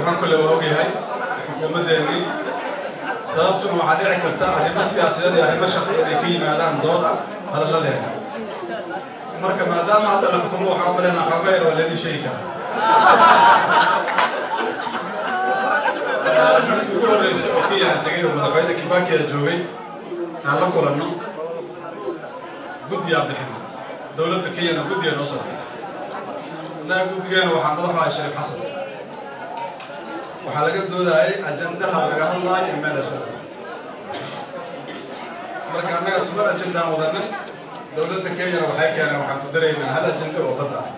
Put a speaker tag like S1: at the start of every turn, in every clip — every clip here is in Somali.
S1: cabdiraxmaan kolle waa ogyahay xukuumaddeenii sababtuna waxaa dhici karta arrimo siyaasadeed iyo arrimo shaqi inay ka yimaadaan dood ah hadalladeena marka maadaama hadda la xukumo waxaa u maleyna xooga yar waa ladii sheegi karaa markii ugu horreysay oo kenya aan tegay oo madaxweyne kibaki a joogay aan la kulanno guddiyaa bixin dowladda kenyana guddiga noo soo bixisay innaga guddigeena waxaa madaxu ahay shariif xasan waxaa laga doodayay ajandaha laga hadlaayo ee meel isla marka annaga tuban ajandaan wadanay dowladda kenyana waxay keeneen waxaan ku daraynaa hal ajanda oo badda ah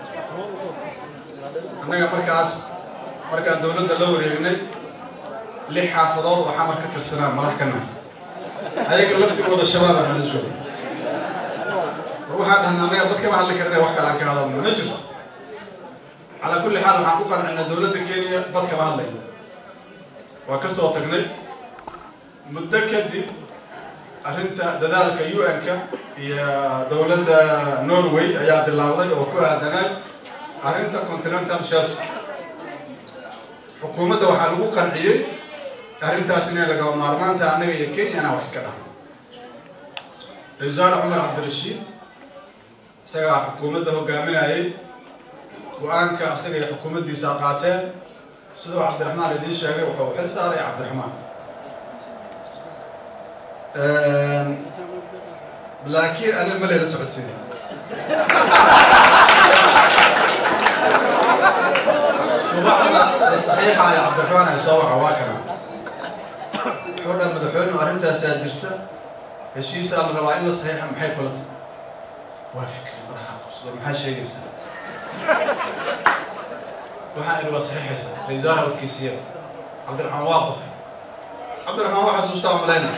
S1: annaga markaas markaan dowladda la wareegnay lix xaafadood oo xamar ka tirsanaan madax ka nahay ayaga laftigooda shabaabaa nala joogay waxaan dhahnaa annaga bad kama hadli karina wax kale aan ka hadalno ma jirto calaa kulli xaal waxaan ku qancinaa dowladda kenya bad kama hadlayo waa ka soo tagnay muddo kadib arrinta dadaalka u n-ka iyo dowladda norway ayaa bilaawday oo ku aadanay arrinta continental shelfs xukuumadda waxaa lagu qanciyey arrintaas inay lagaba maarmaanta annaga iyo kenya inaan wax iska dhaho ra-isul wasaare cumar cabdirashiid isagaa xukuumadda hogaaminayay go-aanka isaga iyo xukuumaddiisa qaateen siduu cabdiraxmaan idiin sheegay wuxuu xil saaray cabdiraxmaan laakiin anin ma layla socodsiinay subaxda saxiixa ay cabdiraxmaan ay soo waxa waa kana wuxuu dhan madaxweynu arrintaasaa jirta heshiisaa la rabaa in la saxiixa maxay kula tahay waa fikri madaxa qabsado maxaa sheegaysaa waxaan idhi waa saxiixaysaa ra-isul wasaare warkiisiya cabdiraxmaan waa qofay cabdiraxmaan waa xasuustaa malayna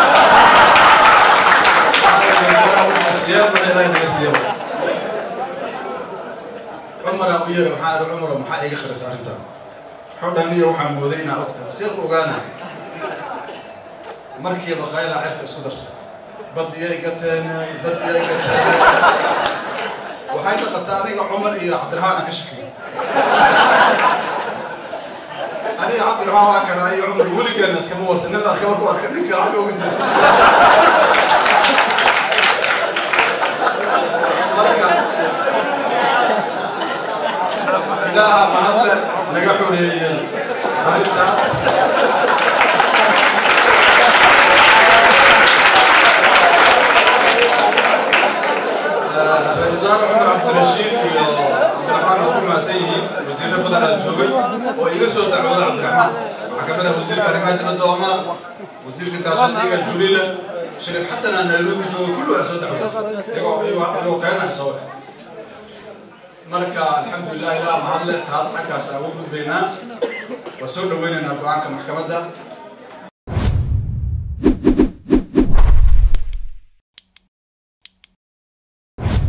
S1: cumara u yeera waxaa idhi cumaro maxaa iga kharisa arrintan wuxuu dhan iyo waxaa mooday inaa ogta seeku ogaana markiiba qayla cirka isku darsatay badiyay gateen badiyay gateen waxay taqataa aniga cumar iyo cabdiraxmaan aan ka shakiyo aniga cabdiraxmaan waa kana iyo cumar weligeena iskama warsan nin arka markuu arka ninka lacag uga jeesta marka ilaaha mahadle naga xoreeyey arrintaas ra-isul wasaare cumar cabdirashiid iyo cabdiraxmaan oo ku mahadsan yihiin wasiirro badan aa joogay oo iga soo dacwooda cabdiraxmaan waxaa kamid ah wasiirka arrimaha dibadda omar wasiirka gaashaandhiga julila shariif xasan aa nairobi joogay kullu aa soo dacwooda iyagoo iyagoo qeynaa soo waxa marka alxamdulilah ilaa mahadle taas xaggaas aan ugu gudbaynaa waa soo dhaweynaynaa go-aanka maxkamadda